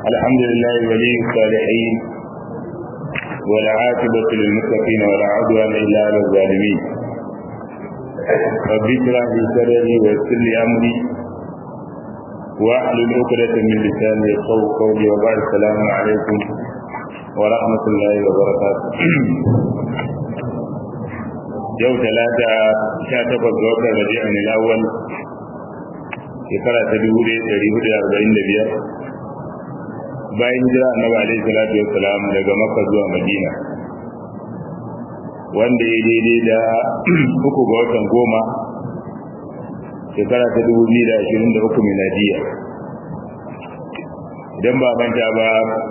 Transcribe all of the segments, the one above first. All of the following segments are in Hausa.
الحمد لله ولي الصالحين والعاقبة للمتقين ولا عدوان إلا على الظالمين رب اشرح لي صدري ويسر لي أمري واحلل عقدة من لساني يفقهوا قولي وبعد السلام عليكم ورحمة الله وبركاته yau talata sha takwas ga watan rabi'un al-awwal shekara ta dubu ɗaya ɗari hudu da arba'in da biyar bayan hijira annabi alaihi salatu wassalam daga makka zuwa madina wanda ya daidai da uku ga watan goma shekara ta dubu biyu da ashirin da uku miladiya idan ba manta ba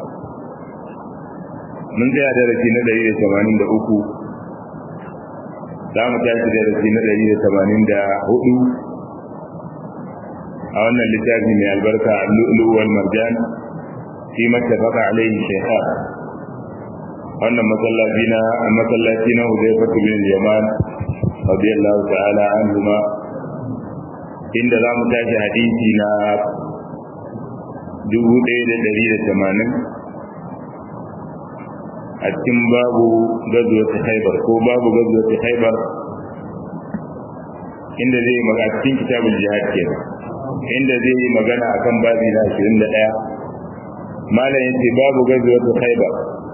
mun tsaya darasi na ɗari da tamanin da uku za mu tashi darasi na ɗari da tamanin da hudu a wannan littafi mai albarka allu'ulu wal marjan fi mattafaqa alaihi shaykha wannan masallaci na masallaci na Hudayfa bin Yaman radiyallahu ta'ala anhuma inda za mu tashi hadisi na dubu ɗaya da ɗari da tamanin a cikin babu gazuwa ta haibar ko babu gazuwa ta haibar inda zai magana a cikin kitabul jihad kenan inda zai yi magana akan babi na 21 malam yace babu gazuwa ta haibar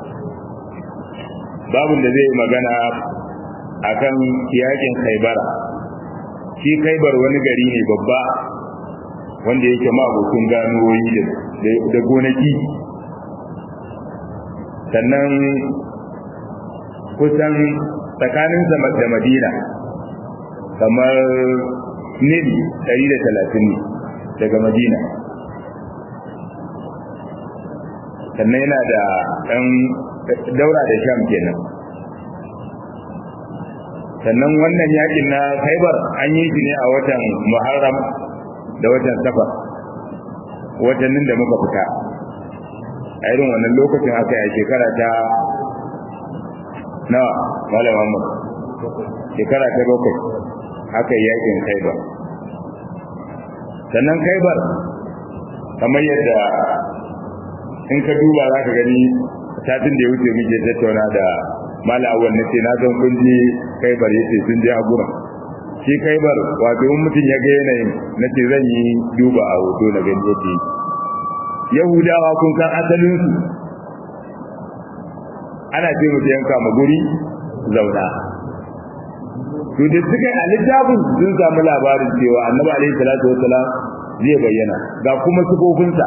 babun da zai yi magana akan yakin haibara shi khaibar wani gari ne babba wanda yake ma abokin ganuwoyi da gonaki sannan kusan tsakanin da madina kamar nil 130 ne daga madina sannan yana da ɗan daura da sham kenan sannan wannan yakin na khaibar an yi shi ne a watan muharram da watan safar watannin da muka fita a irin wannan lokacin aka yi shekara ta nawa malam Muhammad shekara ta bakwai aka yi yakin Khaibar sannan Khaibar kamar yadda in ka duba za ka gani satin da ya wuce muke tattauna da mala awal nace na san kun je Khaibar yace sun je a gurin shi Khaibar wato in mutum ya ga yanayin nace zan yi duba a hoto na gani yadda yahudawa kun san asalinsu ana ce mutu yanka ma guri zauna to da suka a littafin sun samu labarin cewa annabi alaihi salatu wasalam zai bayyana ga kuma sifofinsa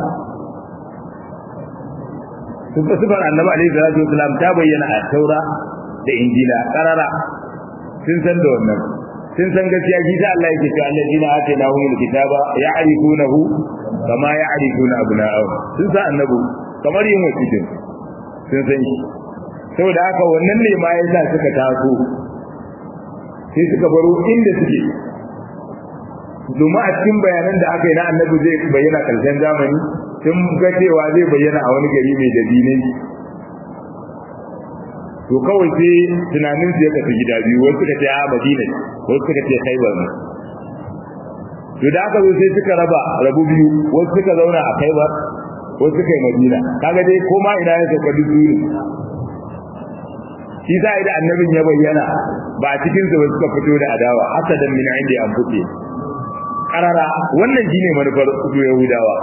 sifar annabi alaihi salatu wasalam ta bayyana a taura da injila karara sun san da wannan sun san gaskiya shi ta Allah yake cewa alladina atainahumul kitaba ya'rifunahu kama ya'rifuna abna'ahum sun san annabi kamar yin wasitin sun san shi saboda haka wannan ne ma yasa suka taso sai suka baro inda suke domin a cikin bayanan da aka yi na annabi zai bayyana karshen zamani sun ga cewa zai bayyana a wani gari mai dabinai to kawai sai tunanin su ya tafi gida biyu wasu suka ce a madina wasu suka ce khaibar ne to da aka zo sai suka raba rabu biyu wasu suka zauna a khaibar wasu suka yi madina kaga dai koma ina ya sauka duk ne shi za a da annabin ya bayyana ba a cikin su ba suka fito da adawa hasadan min inda an fice karara wannan shine manufar su yahudawa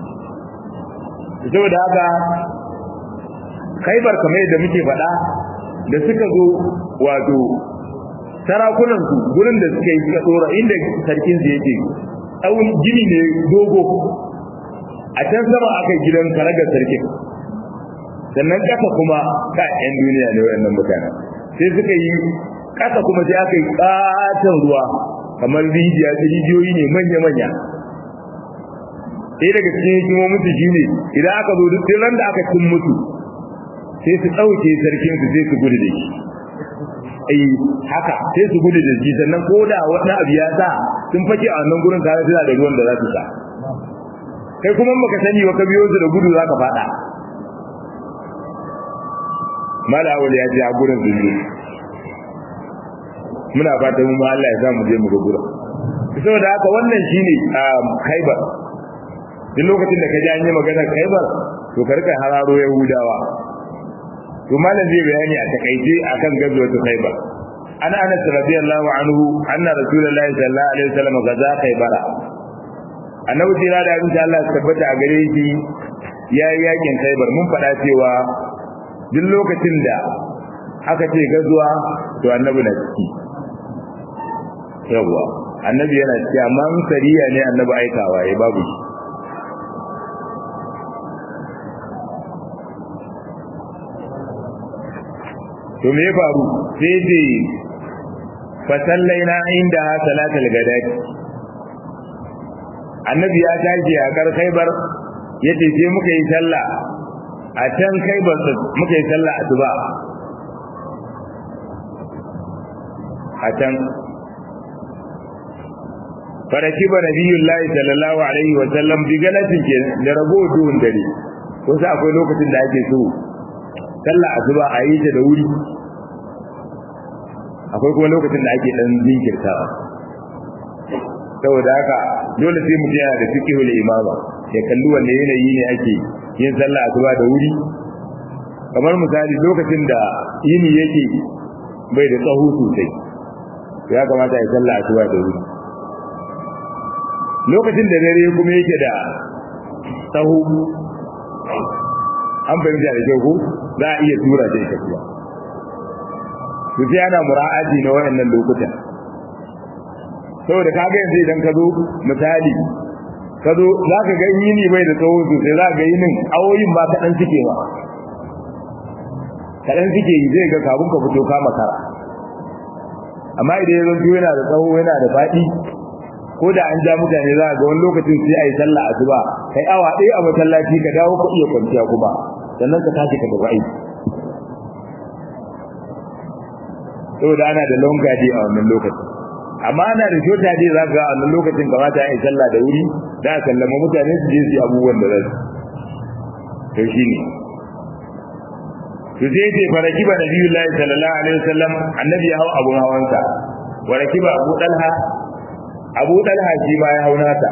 saboda haka khaibar kamar yadda muke faɗa da suka zo wato sarakunan su gurin da suka yi suka tsora inda sarkin su yake tsawon gini ne dogo a can sama aka yi gidan karagar sarkin sannan ƙasa kuma ka yan duniya ne wayannan mutanen sai suka yi ƙasa kuma sai aka yi ƙaton ruwa kamar rijiya rijiyoyi ne manya-manya sai daga cikin hikimomin su shine idan aka zo duk ran da aka cin mutu sai su ɗauke sarkin su sai su gudu da shi ai haka sai su gudu da shi sannan ko da wani abu ya sa sun fake a wannan gurin tare suna da ruwan da za su sha kai kuma baka sani ba ka biyo su da gudu zaka fada mala awal ya ji a gurin zulmi muna fatan mu Allah ya sa mu je mu ga gurin saboda haka wannan shine Khaibar duk lokacin da ka ji an yi magana Khaibar to ka rika hararo yahudawa to malam zai bayani a takaice akan gazwatu khaybar ana anas radiyallahu anhu anna rasulullahi sallallahu alaihi wasallam gaza khaybara annabi jira da abin Allah ya tabbata a gare shi yayi yakin khaybar mun faɗa cewa duk lokacin da aka ce gazuwa to annabi na ciki yawa annabi yana ciki amma sariya ne annabi aikawa ya babu shi to me ya faru sai ce fasallaina inda salatul gadati annabi ya tashi a kar khaybar yace sai muka yi sallah a can khaybar muka yi sallah asuba a can faraki ba nabiyullahi sallallahu alaihi wa sallam bi galatin ke da rabo duhun dare ko sai akwai lokacin da ake so sallah asuba a yi ta da wuri akwai kuma lokacin da ake dan jinkirtawa saboda haka dole sai mutum yana da fiqhul imama ya kalli wanne yanayi ne ake yin sallah asuba da wuri kamar misali lokacin da yini yake bai da tsaho sosai ya kamata ya sallah asuba da wuri lokacin da dare kuma yake da tsaho an fahimta da kyau ko za a iya tura ta ita kuwa to sai ana mura'aji na wayannan lokutan saboda kaga yanzu idan ka zo misali ka zo za ka ga yini bai da tsawo sosai za ka ga yinin awoyin ba kaɗan suke ba kaɗan suke yi zai ga kabun ka fito kama kara amma idan ya zanto yana da tsawo yana da faɗi ko da an ja mutane za ga wani lokacin sai a yi sallah asuba kai awa ɗaya a masallaci ka dawo ka iya kwanciya kuma sannan ka tashi ka tafi aiki saboda ana da long gadi a wannan lokacin amma ana da shota dai za ga a wannan lokacin kamata ya yi sallah da wuri da a sallama mutane su je su yi abubuwan da za su to shi ne to sai ce faraki ba nabiyullahi sallallahu alaihi wasallam annabi ya hau abun hawansa wa rakiba abu dalha abu dalha shi ma ya hau nata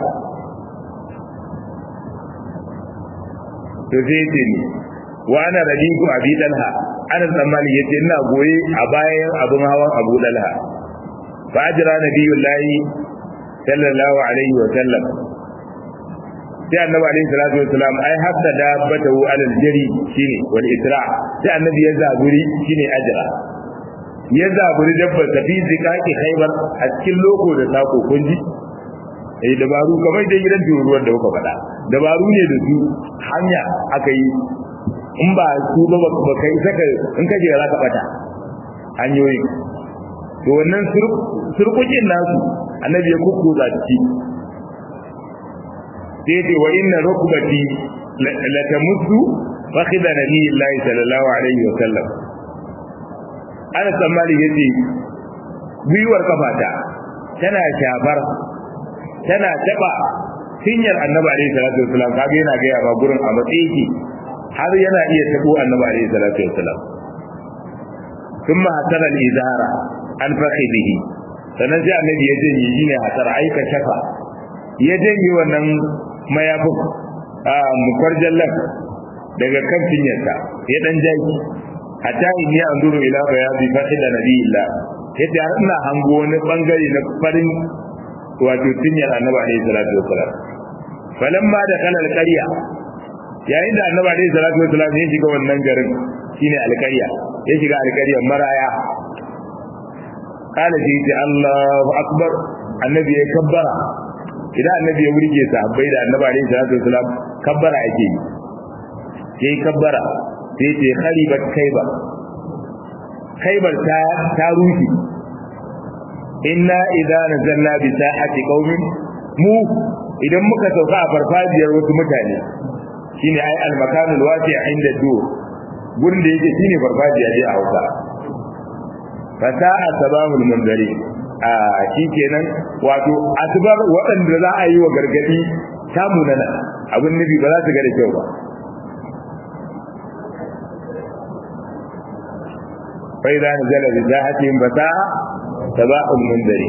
to sai ce ni wa ana radiku abi dalha ana tsammani yace ina goye a bayan abun hawan abu dalha fa ajra nabiyullahi sallallahu alaihi wa sallam sai annabi alaihi salatu wa salam ai hatta dabbatahu alal jari shine wal isra sai annabi ya zaburi shine ajra ya zaburi dabbar ta fi zikaki khaybar a cikin loko da sako kunji eh dabaru kamar da gidan ruwan da kuka faɗa dabaru ne da su hanya aka yi in ba su ba ba kai saka in kaje za ka bata hanyoyi to wannan surkukin nasu annabi ya kukkuza ciki sai ce wa inna rukbati la tamuddu fakhidha nabiyillahi sallallahu alaihi wa sallam ana tsammani yace gwiwar kafata tana shafar tana taba cinyar annabi alaihi salatu wasallam kaga yana ga yawa gurin a matsayi har yana iya tabo annabi alaihi salatu wasallam thumma hatara al-izara an fakhidihi sannan sai annabi ya janye shi ne hatara aika shafa ya janye wannan mayafin a mukwarjallan daga kan cinyarsa ya dan jaki hatta in ya anduru ila bayadi fakhida nabiyillah yace har ina hango wani bangare na farin wato cinyar annabi alaihi salatu wasallam falamma da kana alqarya yayin da annabi alaihi salatu wasallam ya shiga wannan garin shine alqarya ya shiga alqaryar maraya kana ji Allahu akbar annabi ya kabbara idan annabi ya wurge sahabbai da annabi alaihi salatu wasallam kabbara ake yi sai kabbara sai ce kharibat kaiba kaibar ta ta ruhi inna idza nazalna bi sa'ati qaumin mu idan muka sauka a farfajiyar wasu mutane shine ai al-makanul wasi' inda dur gurin da yake shine farfajiya dai a Hausa fasa'a sabahul munzari a shikenan wato asbar waɗanda za a yi wa gargadi samu nana abin nabi ba za su ga da kyau ba fa idza nazala bi zahatihim fasa'a sabahul munzari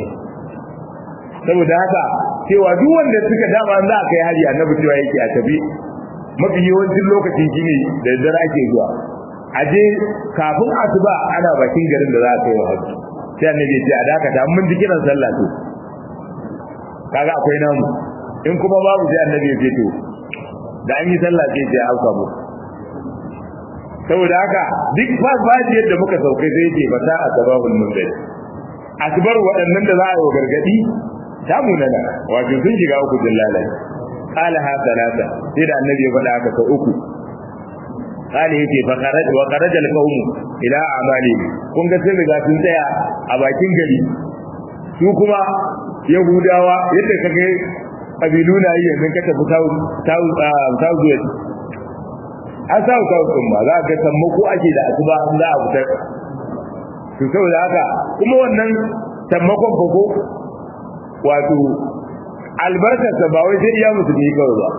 saboda haka cewa duk wanda suka dama za a kai hari annabi cewa yake a tabi mafi yawancin lokacin shine da dare ake zuwa aje kafin asuba ana bakin garin da za a kai wa hajji sai annabi ya ce a dakata mun ji kiran sallah to kaga akwai namu in kuma babu sai annabi ya ce to da an yi sallah sai ya auka mu saboda haka duk fafaji yadda muka saukai sai ce fata a sababul munzari akbar waɗannan da za a yi wa gargadi ta munana wato sun shiga uku dillala qala ha salata sai da annabi ya faɗa haka sau uku qala yace fa kharaj wa kharaja al-qawm ila amali kun ga sai riga sun tsaya a bakin gari su kuma yahudawa yadda kage kabilu na yi yanzu ka tafi south south west an sa ka kun ba za ka sammako ake da asuba an za a fitar to saboda haka kuma wannan sammakon koko wato albarkarsa ba wai sai iya musulmi kawai ba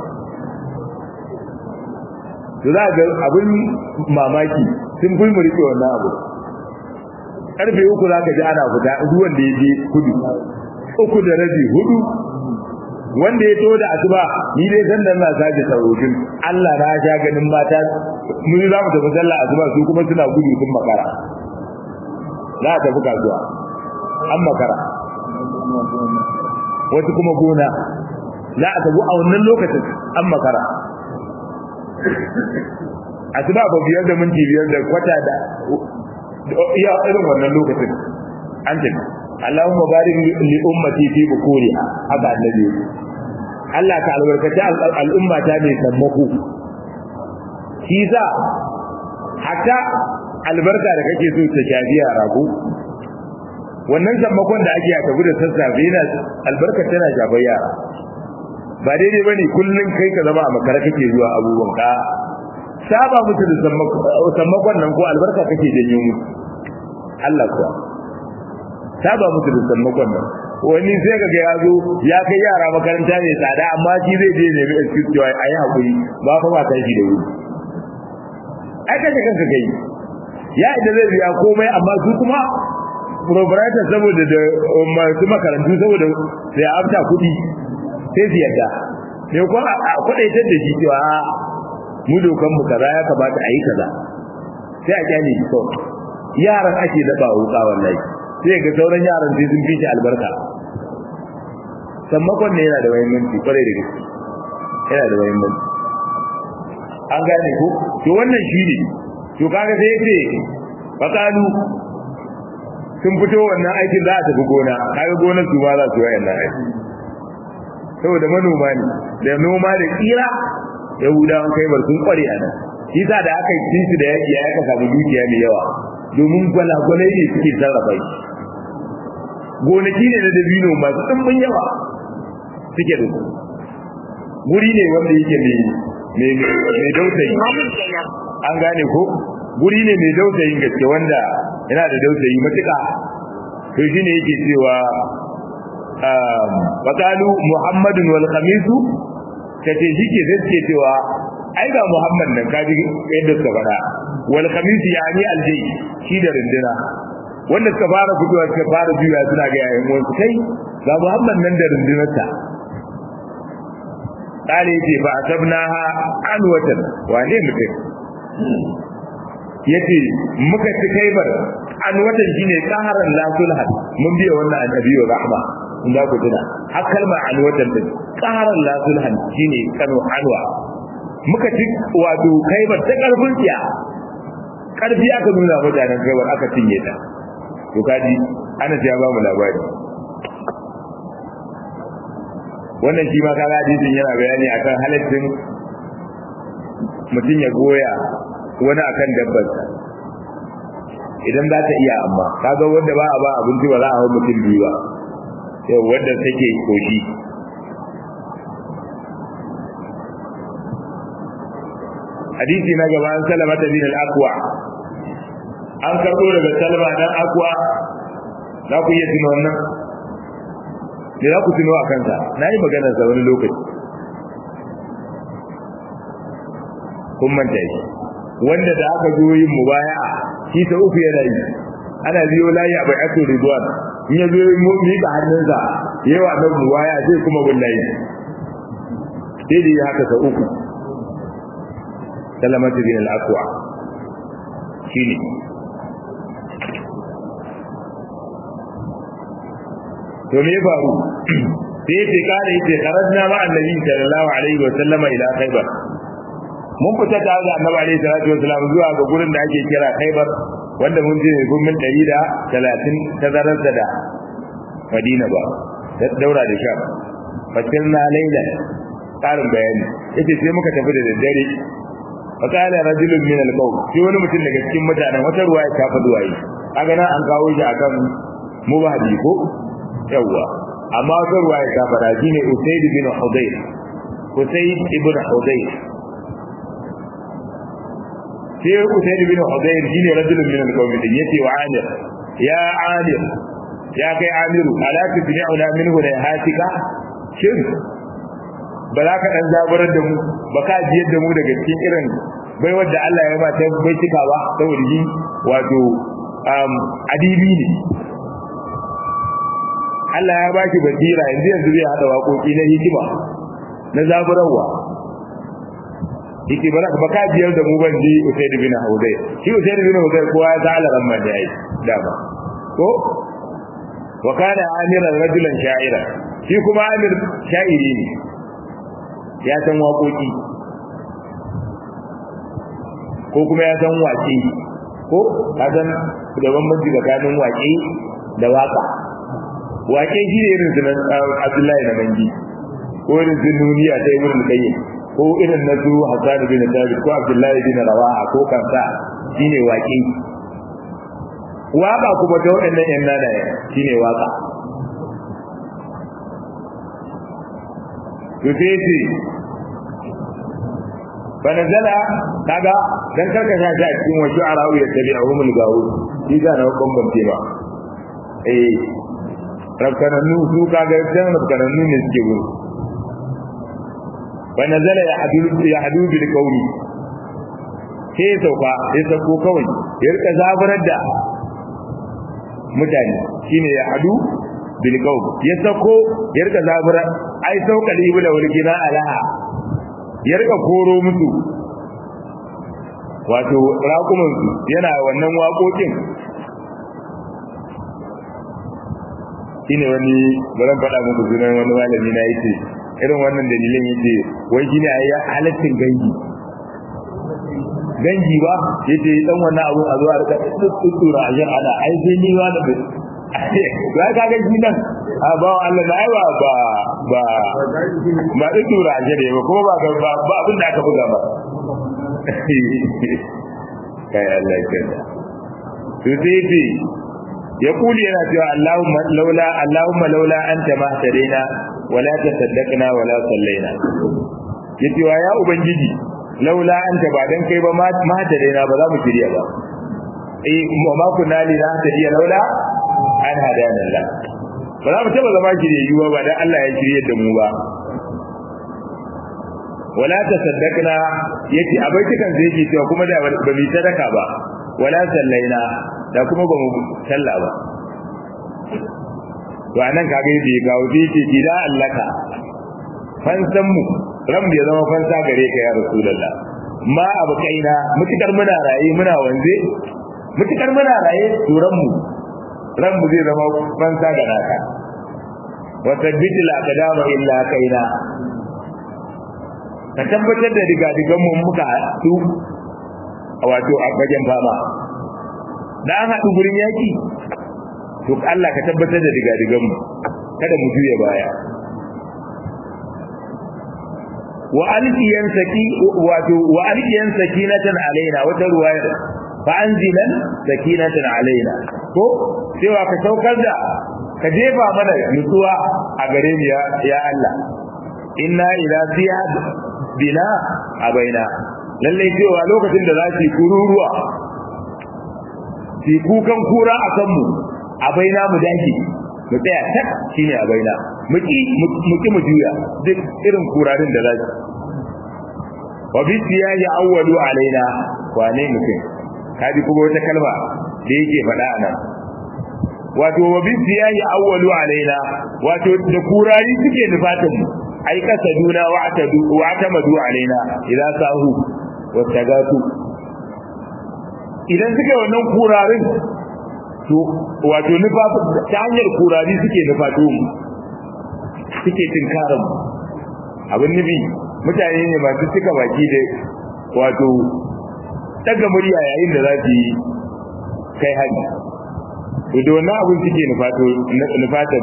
to za ga abin mamaki sun fi mu rike wannan abu karfe uku za ka ji ana fita ruwan da ya je kudu uku da rabi hudu wanda ya to da asuba ni dai san da na sake sarojin Allah na ja ganin mata mun za mu tafi sallah asuba su kuma suna gudu sun makara za ta tafi kasuwa an makara wasu kuma gona za a tafi a wannan lokacin an makara asuba ba biyar da minti biyar da kwata da iya irin wannan lokacin an tafi Allahumma barik li ummati fi bukuriha haka annabi Allah ta albarkaci al'umma ta mai sammako shi za hatta albarka da kake so ta shafi yara ko wannan sammakon da ake a tafi da sassafe yana albarka tana shafar yara ba daidai bane kullun kai ka zama a makara kake zuwa abubuwan ka saba musu da sammakon nan ko albarka kake janyo musu Allah kuwa saba musu da sammakon nan wani sai ka ga ya zo ya kai yara makaranta mai tsada amma shi zai je nemi excuse cewa ayi hakuri ba fa ba tashi da wuri ai kace kanka kai ya idan zai biya komai amma su kuma proprietor saboda da masu makarantu saboda sai afta kuɗi sai su yadda me ko a kudaitar da shi cewa mu dokan mu kaza ya kamata a yi kaza sai a kyale shi kawai yaran ake daba wuka wallahi sai ga sauran yaran sai sun fi shi albarka sammakon ne yana da muhimmanci kwarai da gaske yana da muhimmanci an gane ko to wannan shi ne to kaga sai yace fakalu sun fito wannan aikin za a tafi gona kaga gonar su ma za su yi wannan aiki saboda manoma ne da noma da kira yahudawan kai bar sun kware a nan shi sa da aka yi su da yaki ya aka samu dukiya mai yawa domin gwalagwalai ne suke sarrafa shi gonaki ne na dabino masu ɗumbin yawa suke da su guri ne wanda yake mai dausayi an gane ko guri ne mai dausayin gaske wanda yana da dausayi matuƙa to shi ne yake cewa fakalu muhammadun wal khamisu kace shi ke zai cewa ai ga muhammad nan kaji yadda suka fara wal khamisu yani aljay shi da rinduna wanda suka fara fitowa suka fara juya suna ga yayin wasu kai ga muhammad nan da rindunarsa kale yace fa asabnaha anwatan wane mutum yace muka ci kaibar anwatan shine qaharan la sulhan mun biya wannan annabi wa rahma in za ku tuna har kalmar anwatan din qaharan la sulhan shine kano anwa muka ci wato kaibar ta karfin tsiya karfi aka nuna mutanen kaibar aka cinye ta to kaji ana ya ba mu labari wannan shi ma kaga hadisin yana bayani akan halaccin mutum ya goya wani akan dabbar idan za ta iya amma kaga wanda ba a ba abinci ba za a hau mutum biyu ba yau wanda take koshi hadisi na gaba an salama ta bin al-aqwa an karbo daga salama dan aqwa za ku iya tuno wannan me za ku tuno a kansa na yi maganar sa wani lokaci kun manta shi wanda da aka zo yin mubaya'a shi ta uku yana yi ana biyo layi a bai ato ridwan in ya zo mu miƙa hannunsa yawa na mubaya'a sai kuma bin layi sai da yi haka ta uku salamatu bin al-aqwa shine to me faru sai ce kare yace kharajna ma annabi sallallahu alaihi wa sallama ila khaybar mun fita tare da annabi alaihi salatu wa sallam zuwa ga gurin da ake kira khaybar wanda mun je gumin 130 tazarar da Madina ba da daura da sha fatilna laila karin bayani yace sai muka tafi da daddare fakala rajulun min al-qawm sai wani mutum daga cikin mutanen wata ruwaya ta faɗi waye kaga nan an kawo shi akan mubahdi ko yawa amma wata ruwaya ta faɗa shine usayd bin hudayr usayd ibn hudayr sai usayd bin hudayr shine rajulun min al-qawm din yace wa amir ya amir ya kai amiru ala tudni'una minhu la hatika shin ba za ka dan zaburar da mu ba ka jiyar da mu daga cikin irin bai wadda Allah ya ba ta bai cika ba saboda shi wato um adibi ne Allah ya ba shi basira yanzu yanzu zai hada waƙoƙi na hikima na zaburarwa yake ba ba ka jiyar da mu ban ji Usaid bin Hudayr shi Usaid bin Hudayr kowa ya zala ran man da yayi dama ko wa kana amiran rajulan sha'ira shi kuma amir sha'iri ne ya san waƙoƙi ko kuma ya san waƙe ko ka san da bambanci tsakanin waƙe da waƙa waƙe shi ne irin sunan abdullahi na mangi ko irin sun nuniya ta yi wurin kayyar ko irin na su hassan bin thabit ko abdullahi bin rawaha ko kansa shine waƙe waƙa kuma ta waɗannan yan nanaye shine waƙa to sai ce fanazala kaga dan karka sha shi a cikin wasu arawu ya tabi a humul gawo shi ga na bambance ba eh rabkananu su kaga dan rabkananu ne suke wuri fanazala ya hadu ya hadu bil qawli sai sauka sai sauko kawai ya rika zabarar da mutane shine ya hadu bil qawl ya sako ya rika zabura ai sauka libula wal gina alaha ya rika koro musu wato raƙuman su yana wannan waƙoƙin shine wani baran faɗa muku sunan wani malami na yace irin wannan dalilin yace wai shine ayi halaccin gangi gangi ba yace dan wannan abu a zuwa rika tsura a jan ana ai sai ni wani ya ka ga shi nan a ba Allah na ai ba ba ba ba da tura a jere ba kuma ba ba ba abin da aka buga ba kai Allah ya kada to sai ce ya kuli yana cewa Allahumma laula Allahumma laula anta ma hadaina wala tasaddaqna wala sallaina yace wa ya ubangiji laula anta ba dan kai ba ma hadaina ba za mu shirya ba eh ma kunna li la hadiya laula an hadana Allah ba za mu taba zama shiryayyu ba dan Allah ya shirye da mu ba wala tasaddaqna yace abai kikan zai yake cewa kuma da ba mu sadaka ba wala sallaina da kuma ba mu salla ba to anan kage yake ga wuce yake gida allaka fansan mu ram ya zama fansa gare ka ya rasulullah ma abu kaina mutukar muna raye muna wanze mutukar muna raye turan mu ran mu zai zama fansa ga naka wa tabbiti la qadama illa kaina ka tabbatar da diga digan mu muka su wato a gajen fama da an haɗu gurin yaki to Allah ka tabbatar da diga digan mu kada mu juye baya wa alqiyan saki wato wa alqiyan sakinatan alaina wata ruwaya fa anzilan sakinatan alaina ko cewa ka saukar da ka jefa mana nutsuwa a gare mu ya ya Allah inna ila ziyad bina abaina lalle cewa lokacin da za su kururuwa su kukan kura a kanmu abaina mu dake mu tsaya tak shine abaina mu ki mu ki mu juya duk irin kurarin da za su wa bi siyaji awwalu alaina wane mutum kaji kuma wata kalma da yake faɗa anan wato wa bi siyaji awwalu alaina wato da kurari suke nufatan mu ai kasaduna wa atadu wa atamadu alaina idan sahu wata gatu idan suka yi wannan kurarin to wato nufa ta hanyar kurari suke nufato mu suke tinkarar mu abin nufi mutane ne masu cika baki da wato daga murya yayin da za su yi kai hari to da wannan abin suke nufato nufatan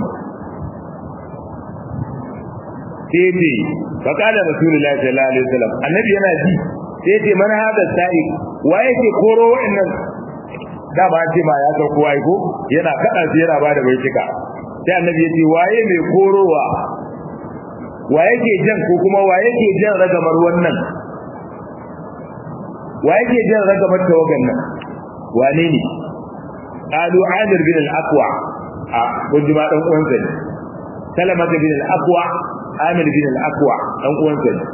sai ce fa qala rasulullahi sallallahu alaihi wasallam annabi yana ji sai ce man hada sa'i waye ke koro wa'annan da ba ce ma ya san kowa ko yana kada sai yana bada baitika sai annabi ya ce waye mai korowa waye ke jan ko kuma waye ke jan ragamar wannan waye ke jan ragamar tawagan nan wane ne qalu amir bin al-aqwa a kun ma dan uwansa ne salama bin al-aqwa amir bin al-aqwa dan uwansa ne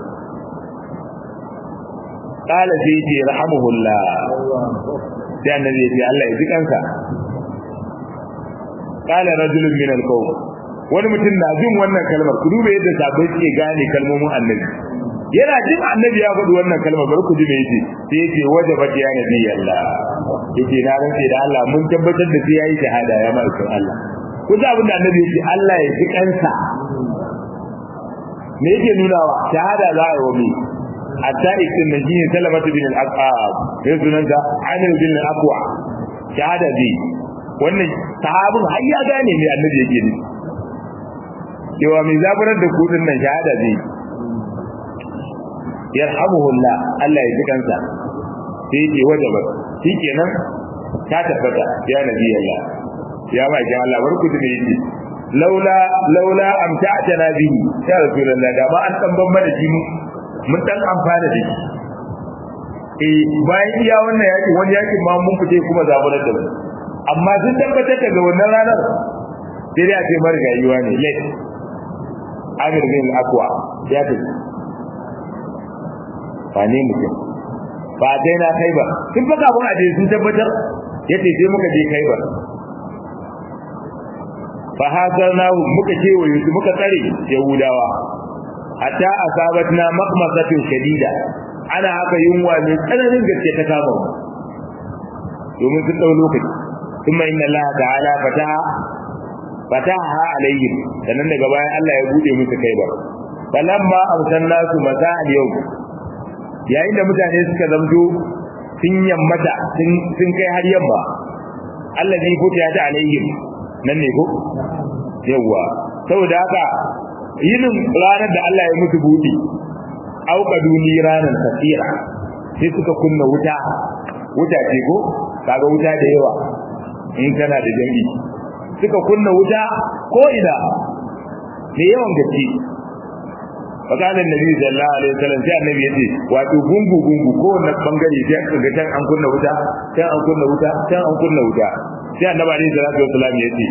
qala sai ce rahmuhullah sai annabi ya ce Allah ya ji kansa qala rajulun min al-qawm wani mutum na jin wannan kalmar ku duba yadda sabai suke gane kalmomin annabi yana jin annabi ya faɗi wannan kalmar bari ku ji me yace sai yace wajabat ya nabi Allah yace na rantse da Allah mun tabbatar da sai yayi shahada ya ma'aikin Allah ku ji abin da annabi yace Allah ya ji kansa me yake nunawa shahada za a yi wa mai hatta ikin na jini salamatu bin al-aqab ya sunanta amir bin al-aqwa shahada bi wannan sahabin har ya gane me annabi yake nufi cewa mai zaburar da kudin nan shahada zai yarhamuhullah Allah ya ji kansa sai yake wajaba shikenan ta tabbata ya nabi Allah ya ba ki Allah barku da yake laula laula amta'tana bihi ya rasulullah da ba an dan ban mana shi mun dan amfana da shi eh bayan iya wannan yaki wani yaki ma mun fice kuma zaburar da mu amma sun tabbatar daga wannan ranar sai dai a ce marigayuwa ne late amir bin akwa ya tafi ba ne mutum ba dai na kai ba sun fa kafin a je sun tabbatar ya ce sai muka je kai ba fa hasarnahu muka ce wa yusuf muka tsare yahudawa hatta asabatna maqmasatun shadida ana haka yunwa mai tsananin gaske ta kama mu domin sun dau lokaci kuma inna Allah ta'ala fataha fataha alaihim sannan daga bayan Allah ya bude musu kai ba falamma amsanna su mata al-yau yayin da mutane suka zamto sun yammata sun kai har yamma Allah zai fita ta alaihim nan ne ko yawa saboda haka yinin ranar da Allah ya musu buɗe auka duni ranar tafira sai suka kunna wuta wuta ce ko kaga wuta da yawa in kana da jami'i suka kunna wuta ko ina da yawan gaske fakalan nabi sallallahu alaihi wasallam sai annabi yace wato gungu gungu ko wannan bangare sai aka ga can an kunna wuta can an kunna wuta can an kunna wuta sai annabi alaihi salatu wasallam yace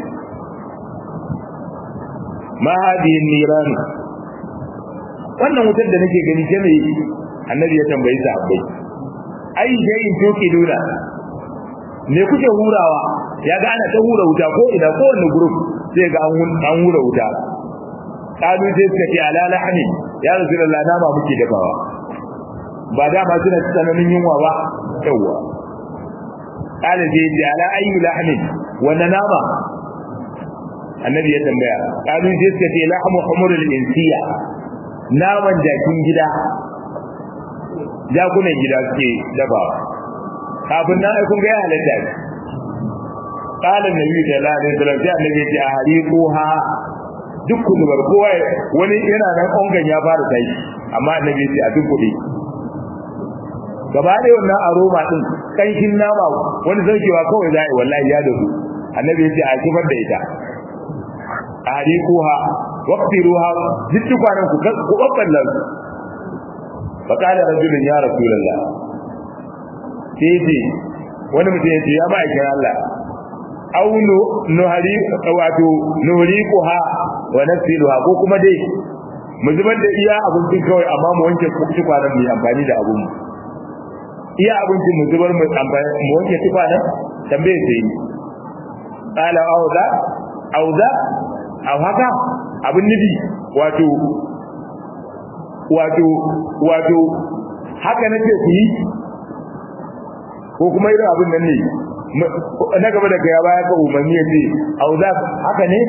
ma hadihi niran wannan wutar da nake gani ce mai annabi ya tambayi sahabbai ai jayin tukiduna me kuke hurawa ya ga ana ta hura wuta ko ina ko wani group sai ga an hura wuta kalu sai suka ce ala lahani ya rasulullah nama muke dafawa ba da ma suna tsananin yunwa ba yawa kala sai ce ala ayu lahani wanda nama annabi ya tambaya kalu sai suka ce lahmu humurul insiya naman jakin gida jakunan gida suke dafawa kafin nan ai kun ga ya halatta ne qala annabi sallallahu alaihi wasallam sai annabi ya ce a hariquha duk kullubar kowa wani yana nan ongan ya fara tashi amma annabi ya ce a duk kudi gaba da wannan aroma din kanshin nama wani zarkewa kawai zai wallahi ya dahu annabi ya ce a kifar da ita a hariquha waqtiruha duk kwanan ku ku babballan fa qala rajulun ya rasulullah sai ce wani mutum ya ce ya ma'aikin Allah au nuhari wato nuhriquha wa nafsiluha ko kuma dai mu zubar da iya abincin kawai amma mu wanke tukwanan mu amfani da abun iya abincin mu zubar mu amfani mu wanke tukwanan tambaye sai qala auza auza au haka abin nufi wato wato wato haka nace ku yi ko kuma irin abin nan ne na gaba da ya baya ka umarni ya ce au za haka ne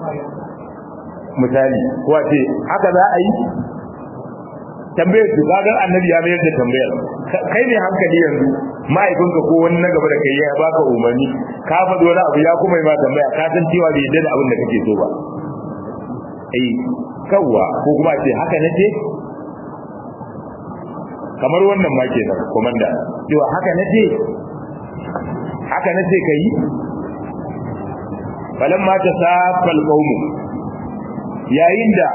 misali ko a ce haka za a yi tambayar su kaga annabi ya mayar da tambayar kai ne hankali yanzu ma'aikinka ko wani na gaba da kai ya baka umarni ka faɗi wani abu ya kuma yi ma tambaya ka san cewa bai yadda da abin da kake so ba eh kawwa ko kuma ce haka nace kamar wannan ma kenan komanda cewa haka nace haka nace kai falamma tasafal qaumu yayin da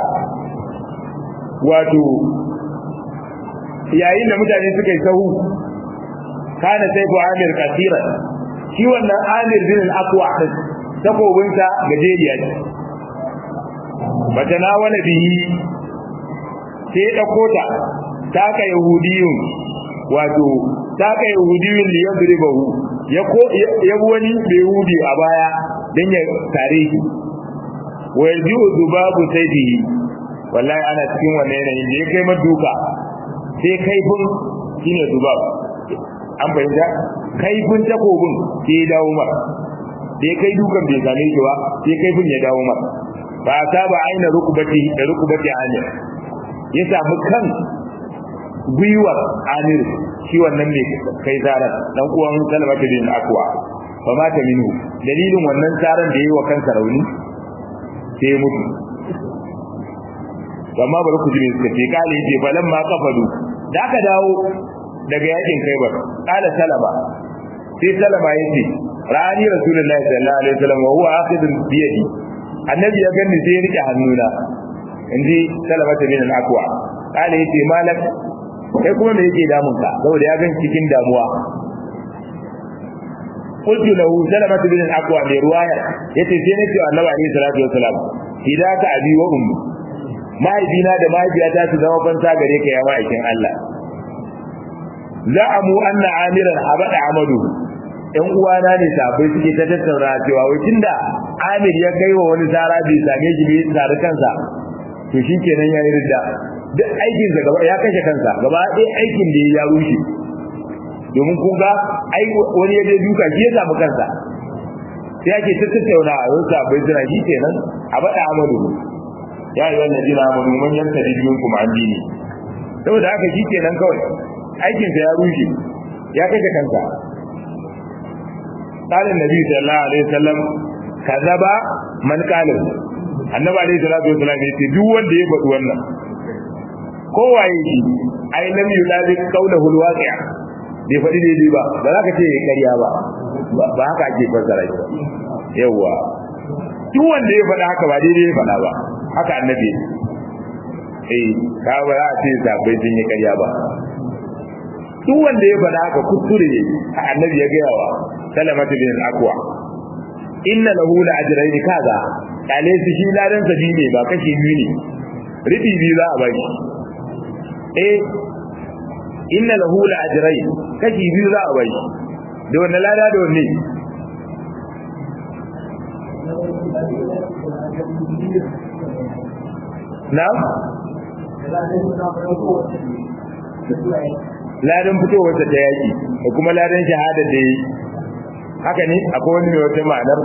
wato yayin da mutane suka yi sahu kana sai ko amir kasira shi wannan amir bin al-aqwa takobinsa gajeriya ce bata wani bihi sai ɗauko ta taka yahudiyun wato taka yahudiyun da ya zuribahu ya ko ya wani yahudi a baya dan ya tare shi wa yarji'u zubabu sayfihi wallahi ana cikin wannan yanayin da ya kai maduka sai kaifin shine zubab an fahimta kaifin takobin sai ya dawo mar sai kai dukan bai same shi ba sai kaifin ya dawo mar ba ta ba aina rukubati da rukubati amir ya samu kan gwiwar amir shi wannan mai kai zaran dan uwan salmata bin akwa fa mata minhu dalilin wannan zaran da yayi wa kansa rauni sai ya mutu amma bari ku ji suka ce kale yace falan ma kafadu da aka dawo daga yakin kaibar kala salama sai salama yace rani rasulullahi sallallahu alaihi wasallam wa huwa akhidun bi yadi annabi ya ganni sai ya rike hannuna inji salamata bin al-aqwa kale yace malak kai kuma me yake damun ka saboda ya ganci cikin damuwa qultu lahu salamata bin al-aqwa mai ruwaya yace sai nace annabi alaihi salatu wasalam hidaka abi wa ummi mahaifina da mahaifiyata su zama fanta gare ka ya ma'aikin Allah za'amu anna amiran habada amadu ɗan uwana ne sabai suke ta tattauna cewa wai tunda Amir ya kai wa wani tsara bai same shi bai tsari kansa to shikenan ya yi ridda duk aikin sa gaba ya kashe kansa gaba ɗaya aikin da ya rushe domin kun ga ai wani ya je duka shi ya samu kansa sai ake ta tattauna a yau sabai suna shi kenan a bada amadu ya yi wannan jina amadu man yanta biyun kuma an dini saboda haka shi kenan kawai aikinsa ya rushe ya kashe kansa قال النبي صلى الله عليه وسلم كذب من قال annabi alaihi salatu wasallam ya ce duk wanda ya faɗi wannan kowaye shi ai lam yulabi qawluhu alwaqi'a bai faɗi daidai ba ba za ka ce ya ƙarya ba ba haka ake fassara shi yawa duk wanda ya faɗa haka ba daidai ya faɗa ba haka annabi eh ka ba za a ce sabai sun yi ƙarya ba duk wanda ya faɗa haka kuskure annabi ya gaya wa salamatu bin al-aqwa inna lahu la ajrayn kaza kale su shi ladan sa ne ba kashi biyu ne ribi biyu za a baki eh inna lahu la ajrayn kashi biyu za a baki da wannan lada da wanne na'am ladan fitowar ta yaki da kuma ladan shahada da yi haka ne akwai wani mai wata ma'anar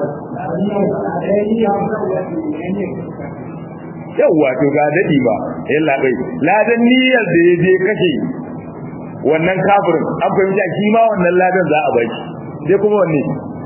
yawwa to ga dadi ba yalla bai ladan niyyar da ya je kashe wannan kafirin an fahimta shi ma wannan ladan za a baki sai kuma wanne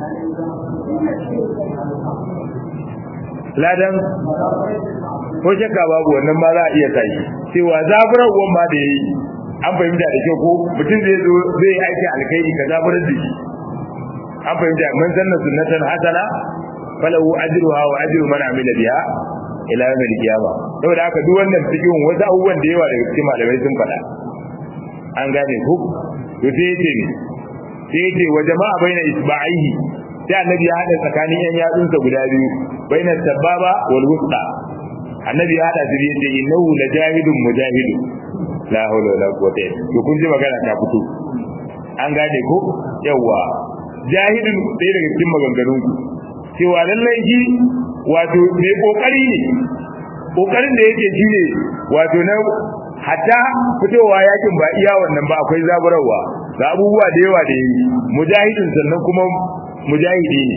ladan ko shakka babu wannan ma za a iya tashi cewa zaburarwan ma da yayi an fahimta da kyau ko mutum zai zo zai aiki alkhairi ka zaburar da shi an fahimta man sanna sunnatan hasana falahu ajruha wa ajru man amila biha ila yawm al-qiyama saboda haka duk wannan cikin wasu abubuwan da yawa daga cikin malamai sun faɗa an gane ku to sai yace ne sai yace wa jama'a baina isba'ihi sai annabi ya hada tsakanin yan yatsunsa guda biyu baina sababa wal wusta annabi ya hada su yace innahu lajahidun mujahidun la hawla wala quwwata illa billah to kun ji magana ta fito an gane ko yawa jahidin ɗaya daga cikin maganganun ku cewa lallai shi wato mai kokari ne kokarin da yake shi ne wato na hatta fitowa yakin ba iya wannan ba akwai zaburarwa ga abubuwa da yawa da yi mujahidin sannan kuma mujahidi ne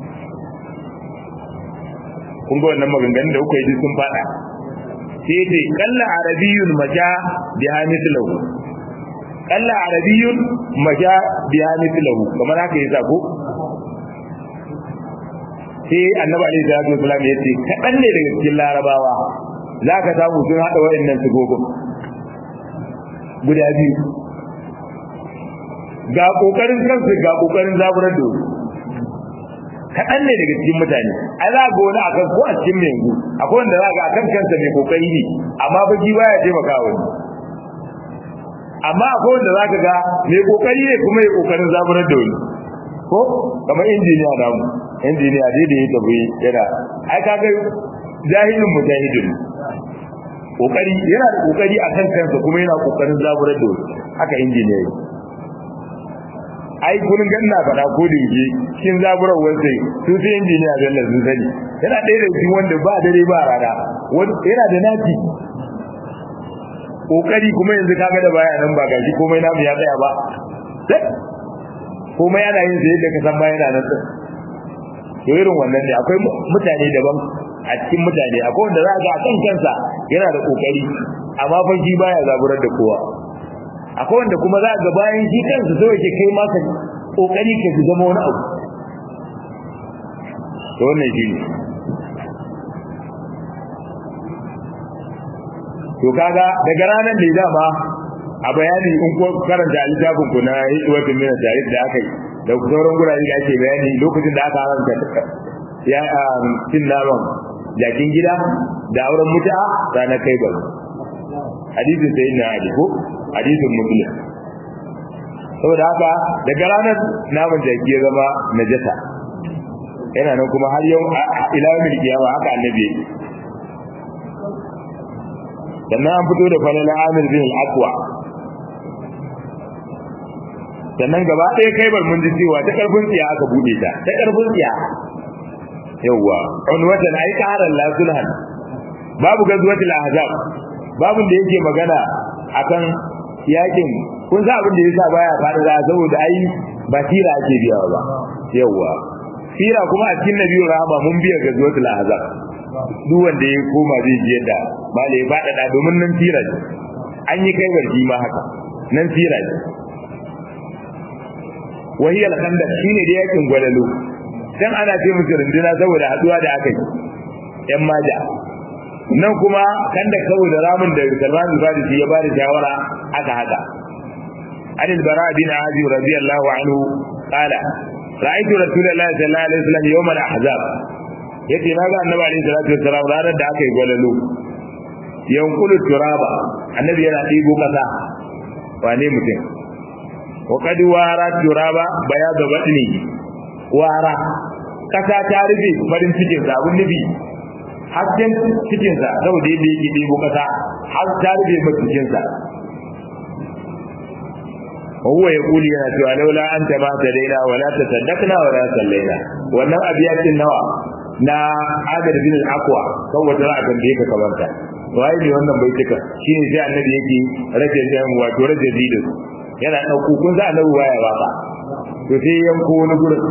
kun ga wannan maganganun da kuka yi sun fada sai ce kalla arabiyun maja bi hamithlahu kalla arabiyun maja bi hamithlahu kamar haka yasa ko sai annabi alaihi salatu wasallam ya ce kadan ne daga cikin larabawa zaka samu sun hada wayannan sigogin guda biyu ga kokarin kansu ga kokarin zaburar da kaɗan ne daga cikin mutane ai za ga wani akan ko a cikin yanzu akwai wanda za ga akan kansa mai kokari ne amma baki baya taimaka wani amma akwai wanda za ka ga mai kokari ne kuma ya kokarin zaburar da wani ko kamar injiniya na mu injiniya dai da ya tafi yana ai ka ga jahilin mujahidin kokari yana da kokari akan kansa kuma yana kokarin zaburar da wani haka injiniya ai kullun ga ina faɗa ko da yake cikin zaburar sai su sai injiniya da Allah sun sani yana ɗaya da cikin wanda ba dare ba rana yana da naci kokari kuma yanzu kaga da baya nan ba gashi komai namu ya tsaya ba komai ana yin sai da ka san baya nan to irin wannan ne akwai mutane daban a cikin mutane akwai wanda za ga a kan kansa yana da kokari amma fa shi baya zaburar da kowa akwai wanda kuma za ga bayan shi kansa so yake kai maka kokari ka zama wani abu to wannan shi ne to kaga daga ranar da dama a bayani in ko karanta littafin ku na hikmatin min tarikh da aka yi da sauran gurare da ake bayani lokacin da aka haramta ya cin naman jakin gida da auren mutu'a ranar kai ba hadisin sayyidina ali ko hadisin muslim saboda haka daga ranar naman jaki ya zama najasa yana nan kuma har yau ila yawmil qiyama haka annabi yake sannan an fito da falala amir bin al-aqwa sannan gaba ɗaya kai bar mun ji cewa ta karfin tsiya aka bude ta ta karfin tsiya yawwa unwatan ai qaran la sulhan babu gazwatul ahzab babun da yake magana akan yakin kun sa abin da yasa baya fara da saboda ai ba tira ake biyawa ba yawwa tira kuma a cikin nabiyyu rahama mun biya gazwatul ahzab duk wanda ya koma zai ji yadda ba ya faɗaɗa domin nan tira ne an yi kai barci ma haka nan tira ne wahiyar khandaq shine da yakin gwalalo dan ana ce musu runduna saboda haduwa da aka yi yan maja nan kuma kanda saboda ramin da Salman al-Farisi ya bada shawara aka haka عن البراء بن عازب رضي الله عنه قال رأيت رسول الله صلى الله عليه وسلم يوم الأحزاب yace na ga annabi alaihi salatu wassalam ranar da aka yi gwalalo yankulu turaba annabi yana ɗibo kasa wane mutum wa qad wara turaba baya da batni wara kasa ta rufe farin cikin sa abun nufi hasken cikin sa saboda yadda yake ɗibo kasa har ta rufe masa cikin sa وهو يقول يا سوى لولا أنت ما تدينا ولا تصدقنا ولا صلينا wannan abiyatin nawa na Amir bin al-Aqwa kan wata za a tambaye ka kamanta wai ne wannan bai tuka shine sai annabi yake rage jan wato rage zidin yana dauko kun za annabi waya baka to sai yanko wani gurin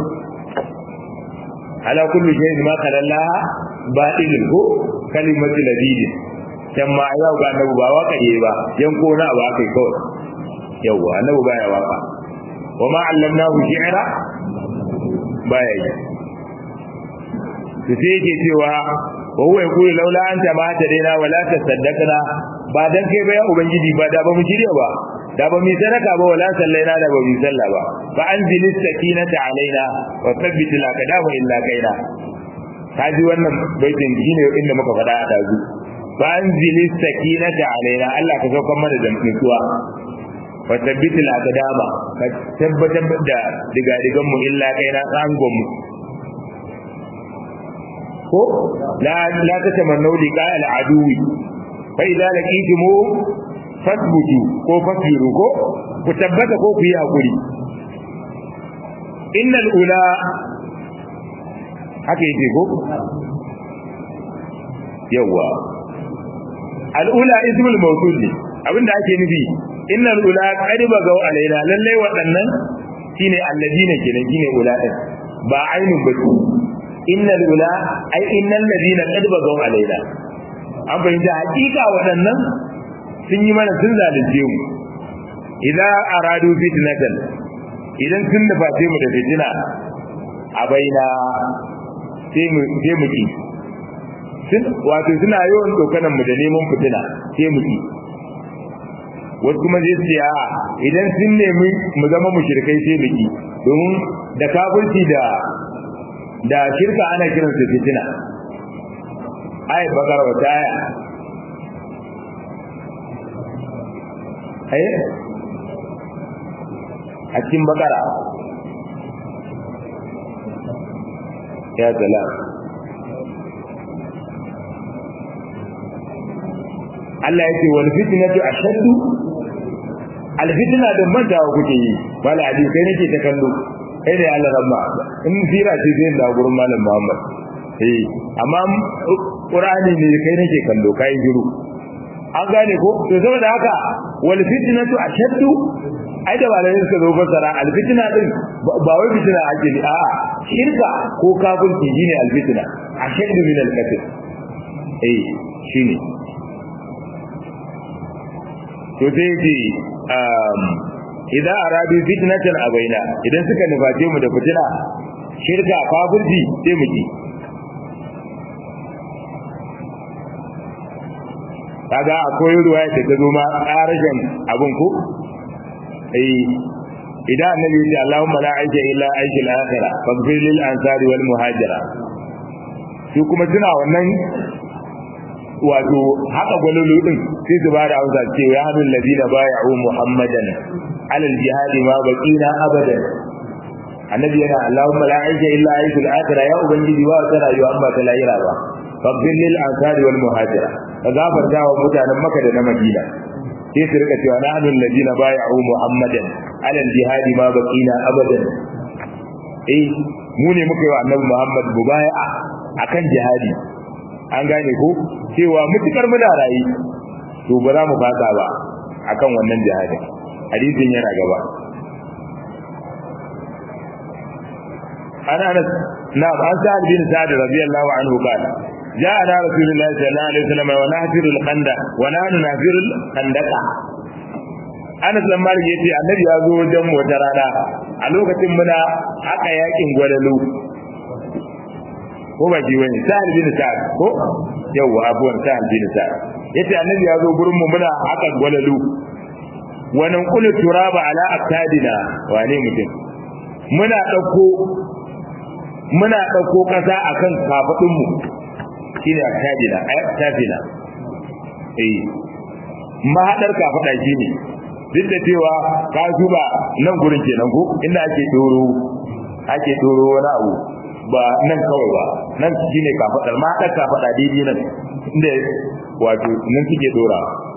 ala kulli shay'in ma qala Allah batilun ko kalimatu ladidin can ma yau ga annabi ba waka yi ba yanko na ba kai kawai yawwa annabi baya waka wa ma allamnahu shi'ra baya yi to sai yake cewa wa huwa yaqulu laula anta ma tadaina wala tasaddaqna ba dan kai ba ya ubangiji ba da ba mu shirya ba da ba mu sadaka ba wala sallaina da ba mu salla ba fa anzil sakinata alaina wa thabbit al aqdama illa kaina kaji wannan baitin shine inda muka faɗa a dazu fa anzil sakinata alaina Allah ka saukar mana da nutsuwa wa thabbit al aqdama ka tabbatar da diga digan mu illa kaina rangon mu ko la la tatamannu liqa al aduwi fa idza laqitumu fasbutu ko fasiru ko ku tabbata ko ku yi hakuri innal ula haka yake ko yawa al ula ismul mawsul ne abinda ake nufi innal ula qad bagaw alaina lalle waɗannan shine alladina kenan shine ula din ba ainun ba innal ula ai innal ladina qad bagaw alaina an fahimta hakika waɗannan sun yi mana sun zalunce mu idan aradu fitnatan idan sun nufa sai mu da fitina a baina sai mu sai mu ki sun wato suna yawan dokanan mu da neman fitina sai mu ki wasu kuma zai ce a idan sun nemi mu zama mushrikai sai mu ki domin da kafirci da da shirka ana kiransa fitina ayat bakara wata aya ai a cikin bakara ya salam Allah ya ce wal fitnatu ashaddu al fitna da manta kuke yi wala hadisi kai nake ta kallo kai da Allah rabba in sira ce zai da gurin malam Muhammad eh amma Qur'ani ne kai nake kallo kai jiru an gane ko to saboda haka wal fitnatu ashaddu ai da malai suka zo fasara al fitna din ba wai fitna ake ni a'a shirka ko kafirci shine al fitna ashaddu min al qatl eh shine to sai ce um idan arabi fitnatan abaina idan suka nuface mu da fitina shirka kafirci sai mu ki kaga akwai ruwaya da ta zo ma ƙarashin abin ko eh idan annabi ya ce Allahumma la aisha illa aishil akhira faghfir lil ansari wal muhajira su kuma suna wannan wato haka gwalolo din sai su bada amsa ce ya hadul ladina bai'u muhammadan alal jihadi ma baqina abadan annabi yana Allahumma la aisha illa aishil akhira ya ubangiji wa ta rayuwa amma ta lahira ba faghfir lil ansari wal muhajira ka gafarta wa mutanen Makka da na Madina sai su rika cewa nahnu alladina bai'u muhammadan alal jihadi ma baqina abadan eh mu ne muka yi wa annabi Muhammad mubaya'a akan jihadi an gane ko cewa mutukar muna rayi to ba za mu fasa ba akan wannan jihadi hadisin yana gaba ana anas na an sa'ad bin sa'ad radiyallahu anhu qala جاءنا رسول الله صلى الله عليه وسلم ونحفر الخندق ونحن نحفر الخندق Anas dan Malik yace Annabi ya zo wajen mu wata rana a lokacin muna haka yakin gwalalu ko ba ji wani Sa'ad bin Sa'ad ko yawa abuwan Sa'ad bin Sa'ad yace Annabi ya zo gurin mu muna haka gwalalu wa nan kullu turaba ala aqtadina wane mutum muna dauko muna dauko kasa akan kafadun mu shine aktajina ayatafina eh mahadar ka fada shine duk da cewa ka zuba nan gurin kenan ko inda ake doro ake doro wani abu ba nan kawai ba nan shine ka fadar mahadar ka fada daidai nan inda wato nan suke dora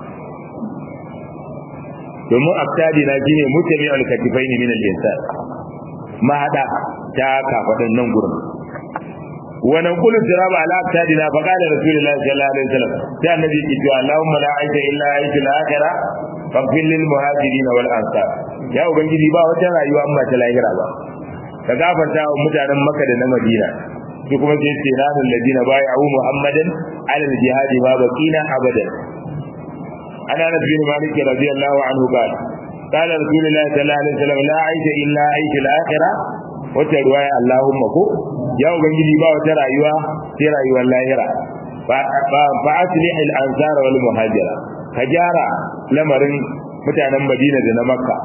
domin aktajina shine mutami al-katifaini min al-insan mahada ta kafadan nan gurin ونقول التراب على أكتادنا فقال رسول الله صلى الله عليه وسلم يا النبي كتوى اللهم لا عيش إلا عيش الآخرة فاغفر للمهاجرين والأنصار يا أبنجي با وتنا أيها أما تلاهرة با فغافر تاو متانا مكة دنا مدينة su kuma sai ce na alladina bai'u muhammadan ala aljihad ma baqina abadan ana nabi bin malik radiyallahu anhu qala قال رسول الله صلى الله عليه وسلم لا عيش الا عيش الاخره wata ruwaya Allahumma ko ya ubangiji ba wata rayuwa sai rayuwar lahira fa fa aslih al ansar wal muhajira ka gyara lamarin mutanen Madina da na Makka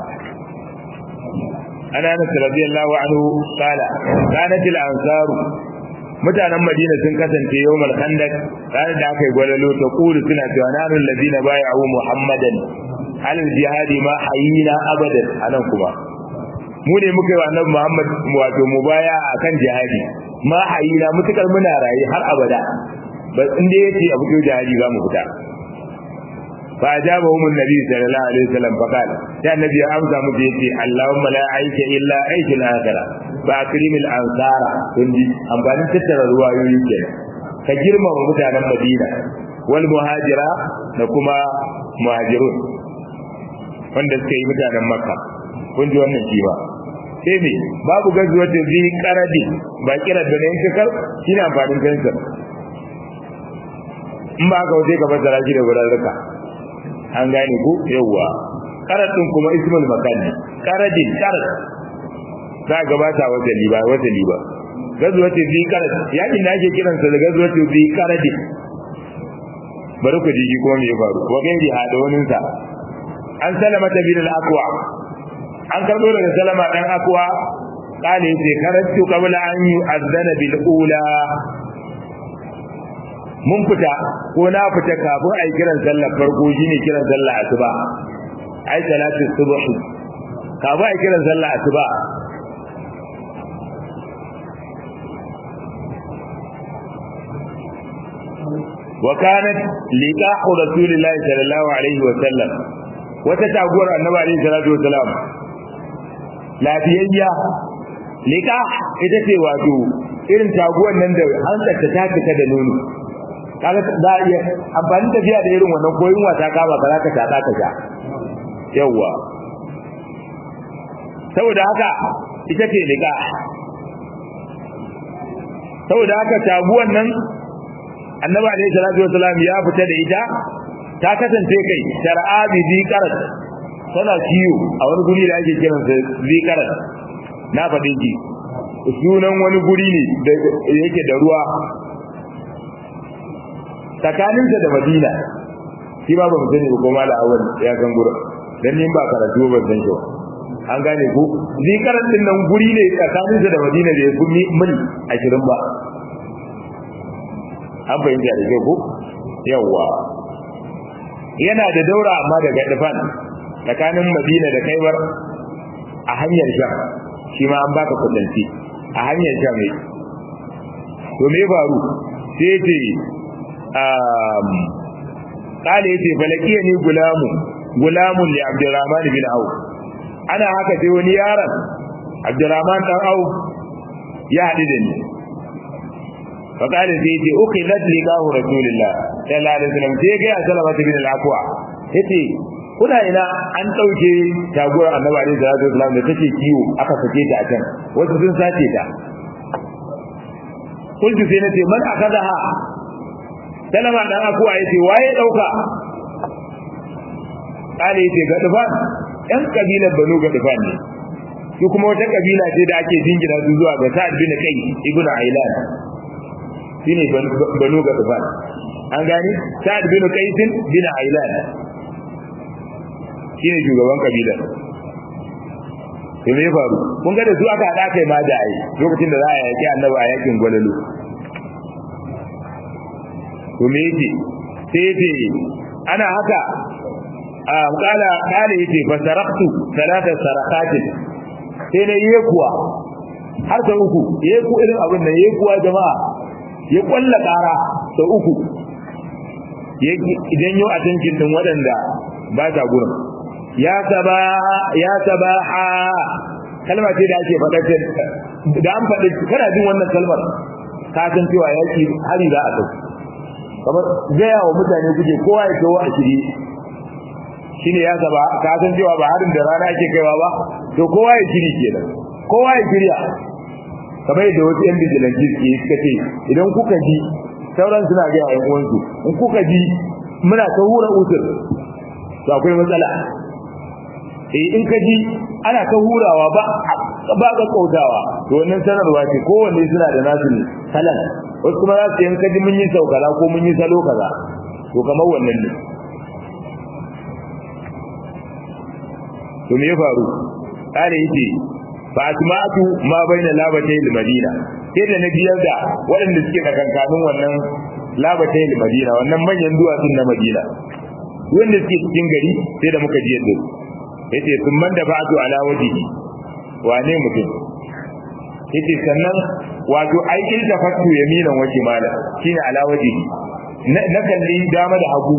ana Anas radiyallahu anhu qala kanat al ansaru mutanen Madina sun kasance yawmal khandaq ranar da aka yi gwalalo ta kulu suna cewa nanu alladhina bai'u muhammadan al jihadi ma hayina abadan anan kuma mu ne muka yi wa annabi Muhammad wato mu baya akan jihadi ma hayina mutukar muna rayi har abada ba inda yace abu ko jihadi za mu fita fa ajabahum annabi sallallahu alaihi wasallam fa qala ya annabi ya amsa mu da yace Allahumma la aisha illa aisha al-akhirah fa akrimil ansara kunji amfanin tattara ruwayoyi kenan ka girmama mutanen Madina wal muhajira da kuma muhajirun wanda suka yi mutanen makka kun ji wannan shi ba sai me babu gazuwar da zai karadi ba kira da nan kakar shi ne amfanin fensir in ba haka waje ka fassara shi da gurarruka an gane ku yawwa karadin kuma ismul makan karadin karad za a gabata wata liba wata liba gazuwar da zai karad yakin da ake kiransa da gazuwar da zai karadin bari ku ji kuma me ya faru wa gairi hada waninsa an salama ta bin al-aqwa an karbo daga salama dan aqwa kale yace karatu qabla an yu'azzana bil ula mun fita ko na fita kafin ai kiran sallar farko shine kiran sallar asuba ai salatu subh kafin ai kiran sallar asuba وكانت لقاح رسول الله صلى الله عليه وسلم wata taguwar annabi alaihi salatu wasalam lafiyayya liqa ita ce wato irin taguwar nan da hankalta ta fita da nono kaga za a iya amfani tafiya da irin wannan koyin wata kama ka zaka ta ka ja yawa saboda haka ita ce liqa saboda haka taguwar nan annabi alaihi salatu wasalam ya fita da ita ta kasance kai shar'a bi zikarat tana kiyo a wani guri da ake kiran sa zikarat na faɗin ki sunan wani guri ne da yake da ruwa tsakaninsa da madina shi ba ba mu sani ko mala awal ya san gurin dan ni ba karatu ba san shi an gane ko zikarat din nan guri ne tsakaninsa da madina da ya fi mil 20 ba an fahimta da kyau ko yawwa yana da daura amma daga dafan tsakanin madina da kaibar a hanyar sham shi ma an baka kudanci a hanyar sham ne to me faru sai ce um kale yace falakiya ni gulamu gulamun li abdurrahman bin auf ana haka sai wani yaron abdurrahman dan auf ya haɗu da ni فقال سيدي أخذت لقاه رسول الله صلى الله عليه وسلم سيجي سلمة بن العقوى yace kuna ina an ɗauke taguwar annabi alaihi salatu wasallam da take kiwo aka sake ta a can wasu sun sace ta kullu sai nace man akadaha salama dan akuwa yace waye dauka kale yace ga dufan yan kabilar banu ga dufan ne su kuma wata kabila ce da ake jingina su zuwa ga sa'ad bin kai ibnu ailan shine banu ga tufan an gani sa'ad bin qais bin ailan shine shugaban kabila to me faru kun ga da su aka hada kai ma da ai lokacin da za a yaki annabi a yakin gwalalu to me yake sai yace ana haka a kala kala yace fa saraktu salata sarakatin sai na yi kuwa har ta uku yeku irin abin nan yekuwa jama'a ya kwalla kara ta uku idan yau a tankin din waɗanda ba ta gurin ya saba ya sabaha kalma ce da ake faɗa da an faɗi kana jin wannan kalmar ka san cewa yaki hari za a tafi kamar gaya wa mutane kuke kowa ya kawo a shiri shine ya saba ka san cewa ba harin da rana ake kaiwa ba to kowa ya shiri kenan kowa ya shirya kamar yadda wasu yan bijilanci suke suka ce idan kuka ji sauran suna ga yan uwansu in kuka ji muna ta hura usul to akwai matsala eh in ka ji ana ta hurawa ba ba ga kautawa to wannan sanarwa ce kowanne suna da nasu ne salan wasu kuma za su yanka ji mun yi saukala ko mun yi salo kaza to kamar wannan ne to me ya faru kare yake fa asma'atu ma baina labatay madina sai da na biyar da waɗanda suke kankanin wannan labatay madina wannan manyan duwatsun na madina wanda suke cikin gari sai da muka ji yadda yace sun man da ba'atu ala wajihi wane mutum yace sannan wato ai in da fatu yaminan waje mala shine ala wajihi na kalli dama da hagu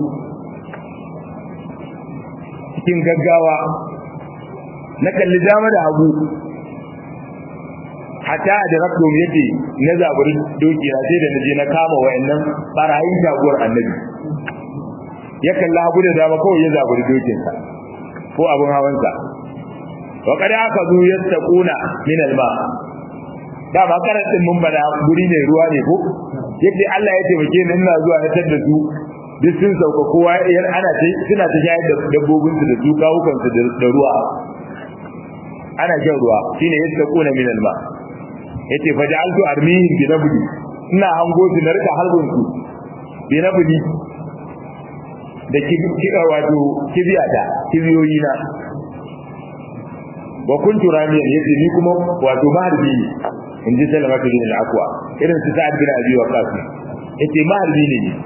cikin gaggawa na kalli dama da hagu hatta da rabto yace na zaburi doki na sai da naje na kama wayannan barayin jagorar annabi ya kalla hagu da dama kawai ya zaburi dokinsa ko abin hawansa wa kada aka zo yattaquna min alma da ba karantin mun bada guri ne ruwa ne ko yadda Allah ya taimake ni ina zuwa na tar da su duk sun sauka kowa yar ana ta suna ta shayar da dabbobin su da su kawukan su da ruwa ana shan ruwa shine yattaquna min alma yace fa ja'altu armihim bi nabdi ina hango su na rika harbin su bi nabdi da kiɗa wato kibiyata kibiyoyi na wa kuntu ramiyan yace ni kuma wato maharbi ne in ji salama ta bin al-aqwa irin su sa'ad bin abi waqas yace maharbi ne ni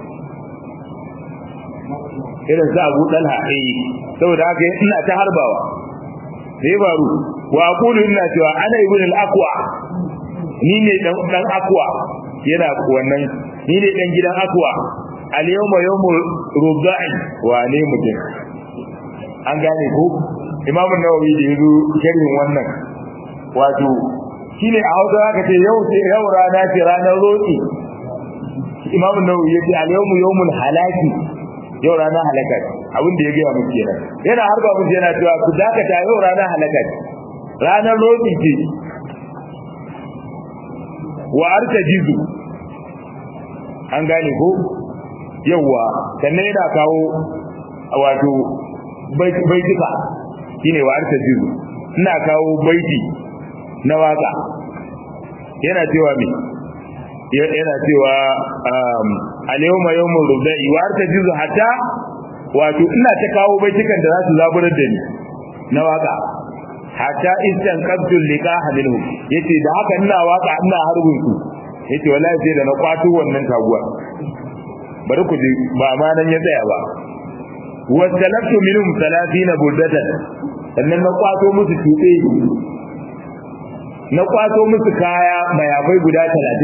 irin su abu dalha eh saboda haka ina ta harbawa sai faru wa aqulu ina cewa ana ibn al-aqwa ni ne dan dan aqwa yana wannan ni ne dan gidan aqwa al-yawma yawmu rubai wa ne mutum an gane ko imam an-nawawi da yazo sharhin wannan wato shine a hausa zaka ce yau ce yau rana ce ranar roki imam an-nawawi yace al-yawmu yawmul halaki yau rana halaka abin da ya gaya muku kenan yana harba muku yana cewa ku dakata yau rana halaka ranar roki ce wa artajizu an gane ko yawwa sannan yana kawo wato baitika shine wa arta jizu ina kawo baiti na waka yana cewa me yana cewa al-yawma yawmul rubai wa arta jizu hatta wato ina ta kawo baitikan da za su zaburar da ni na waka hatta istan qabtul liqaha minhum yace da haka ina waka ina harbin su yace wallahi sai da na kwato wannan taguwa bari ku ji ba ma nan ya tsaya ba wasalatu minhum 30 burdatan sannan na kwato musu tuɓe na kwato musu kaya mayafai guda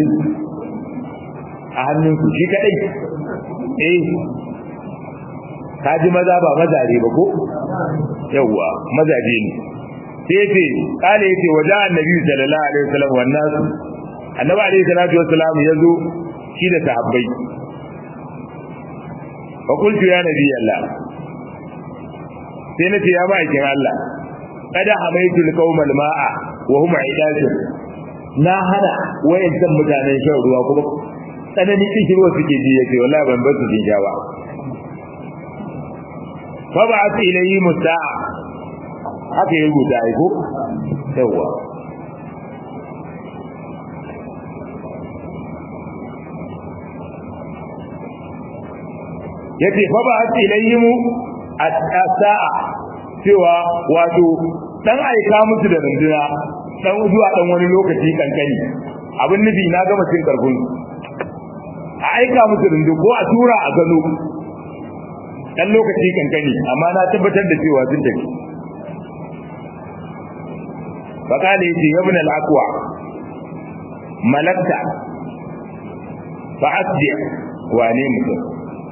30 a hannunsu shi kadai eh kaji maza ba mazare ba ko yawwa mazaje ne sai ce kale yace waje annabi sallallahu alaihi wasallam wannan annabi alaihi salatu wasallam yazo shi da sahabbai fa qultu ya nabi Allah sai na ce ya ma'aikin Allah kada hamaitul qaumal ma'a wa hum idajun na hana wayancan mutanen shan ruwa kuma tsanani cikin ruwa suke ji yace wallahi ban bar su jin ba fa ba su ilayhi musa'a haka ya rubuta ai ko yawa yace fa ba su ilayhi as-sa'a cewa wato dan aika musu da runduna dan zuwa dan wani lokaci kankani abin nufi na gama cin karfin a aika musu rundu ko a tura a gano dan lokaci kankani amma na tabbatar da cewa sun tafi fakale yace ibn al-aqwa malakta fa asdi wane mutum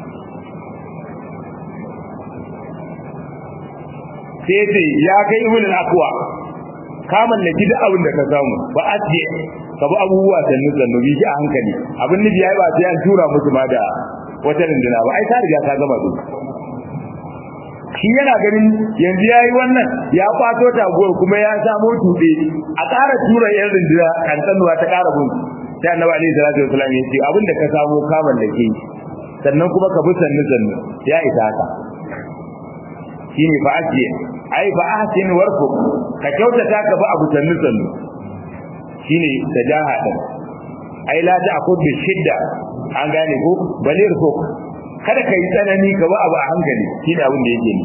sai ce ya kai ibn al-aqwa ka mallaki duk abin da ka samu ba asdi ka bi abubuwa sannu sannu bi a hankali abin nufi yayi ba sai an tura musu ma da wata rinduna ba ai ta riga ta gama su shi yana ganin yanzu yayi wannan ya kwato taguwar kuma ya samo tube a ƙara tura yan rinduna kan tsanuwa ta ƙara bin sai annabi alaihi salatu wasallam ya ce abin da ka samu ka mallake sannan kuma ka bi sannu sannu ya isa haka shine fa ajiye ai fa ahsin warfuk ka kyautata ka bi abu sannu sannu shine tajaha din ai la ta akud bi shidda an gane ko balir ko kada kai tsanani ka bi abu a hankali shine abin da yake ni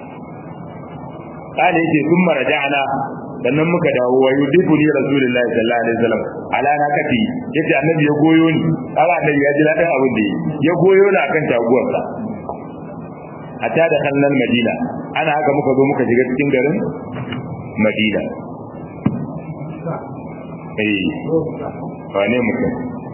kana yake sun maraja'ana sannan muka dawo wa yudifu ni rasulullahi sallallahu alaihi wasallam ala na kati yace annabi ya goyo ni ala annabi ya ji ladan abin da ya goyo ni akan taguwarsa hatta da kallon madina ana haka muka zo muka shiga cikin garin madina eh wane mutum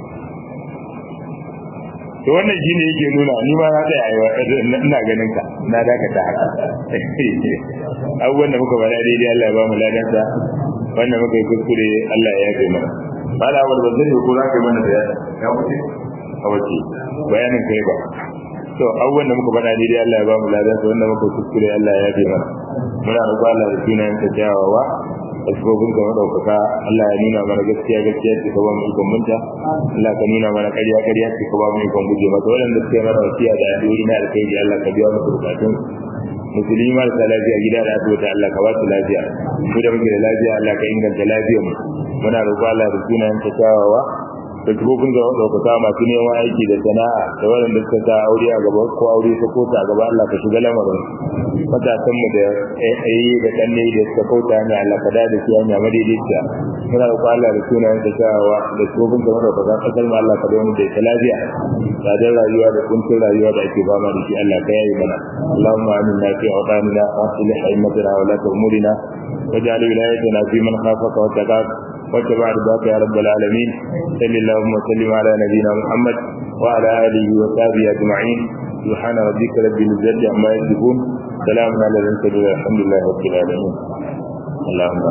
to wannan shine yake nuna ni ma na tsaya ina ganin ka na dakata haka abubuwan da muka bada daidai Allah ya ba mu ladansa wannan muka yi kuskure Allah ya yafe mana ba da wani bazari ko za ka yi mana da ya wuce a wace bayanin kai ba to abubuwan da muka faɗa daidai Allah ya ba mu ladan su wanda muka kuskure Allah ya yafe mana muna roƙo Allah da sunayen ta kyawawa da sifofin ka madaukaka Allah ya nuna mana gaskiya gaskiya ce ka ba mu ikon munta Allah ka nuna mana ƙarya ƙarya ce ka ba mu ikon guje mata waɗanda suke mana wasiya da addu'o'i na alkhairi Allah ka biya musu bukatun musulmi marasa lafiya gida da asibiti Allah ka ba su lafiya mu da muke da lafiya Allah ka inganta lafiyar mu muna roƙo Allah da sunayen ta kyawawa da tubobin ga ɗaukaka masu neman aiki da sana'a da waɗanda suka sa aure a gaba ko aure ta kota a gaba Allah ka shiga lamarin matasan mu da ayi da kanne da suka kauta ne Allah ka da su hanya madaidaiciya muna roƙo Allah da sunayen ta kyawawa da tubobin ga ɗaukaka kasar mu Allah ka da mu da ita lafiya tsadar rayuwa da kuncin rayuwa da ake fama da shi Allah ka yayi mana Allahumma aminna fi awtanina wa aslih a'immatana wa la umurina واجعل ولايتنا في من خافك واتقاك واتبع رضاك يا رب العالمين صل اللهم وسلم على نبينا محمد وعلى اله وصحبه اجمعين سبحان ربك رب العزه عما يصفون سلام على المرسلين الحمد لله رب العالمين اللهم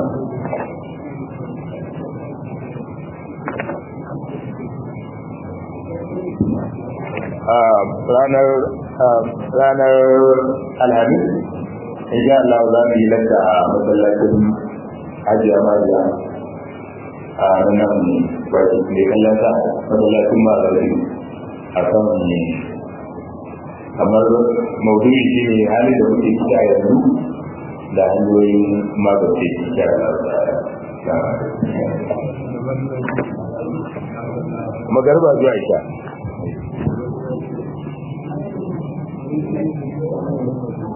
ranar ranar alhamis insha Allah za mu yi lanta a masallacin hajiya majiya a nan ba su ne kallon ta masallacin malari a kan kamar maudu'i shi ne hali da muke ciki a yanzu da hanyoyin magance insha Allah magarba zuwa isha